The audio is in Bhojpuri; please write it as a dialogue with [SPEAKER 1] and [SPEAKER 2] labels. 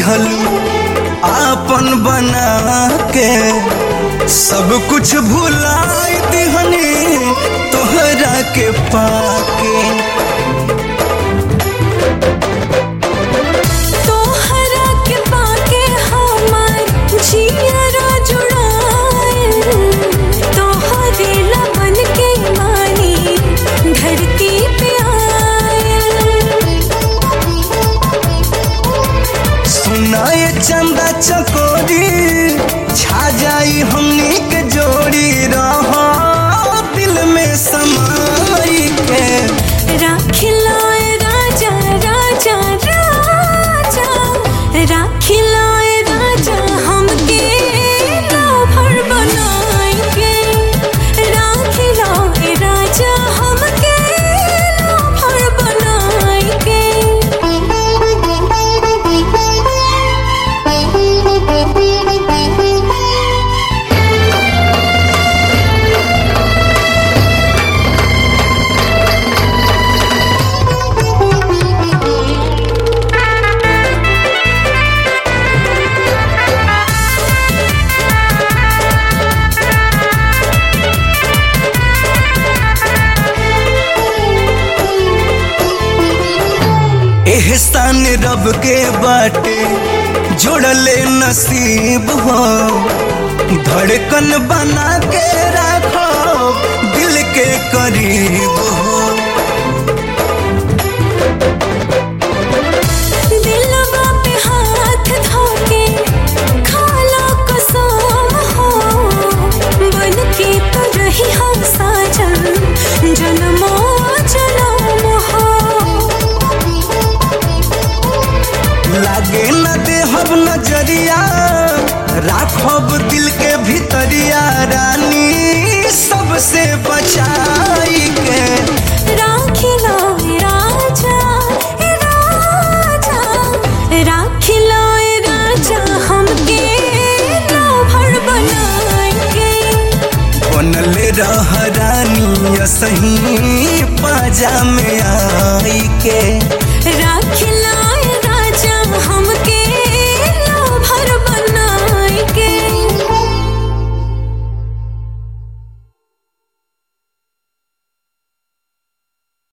[SPEAKER 1] लिहल आपन बना के सब कुछ भुलाई दिहनी तोहरा के पाके
[SPEAKER 2] तोहरा के पाके हमार जियरा जुड़ाए तोहरे लमन के मानी धरती पे आए
[SPEAKER 1] सुनाए चंदा चकोरी छा जाई हमनी के जोड़ी रहो दिल में समाई के
[SPEAKER 2] राखिलाए राजा राजा राजा राखिलाए राजा हमके राभर बनाएंगे राखिलाए राजा हमके राभर बनाएंगे
[SPEAKER 1] एहसान रब के बाटे जोड़ले नसीब हो धड़कन बना के रखो दिल के करीब हो
[SPEAKER 2] दिलवा पे हाथ धोके खाला कसम हो बन के तो रही हम साजन जन्मो जन्म हो
[SPEAKER 1] लागे न देहब नजरिया राखब दिल के भीतरिया रानी सबसे बचाई के
[SPEAKER 2] राखिला राजा ए राजा राखिला ए राजा हमके राभर बनाएंगे
[SPEAKER 1] बनले रह रानी सही पाजा में आई के
[SPEAKER 2] राखिला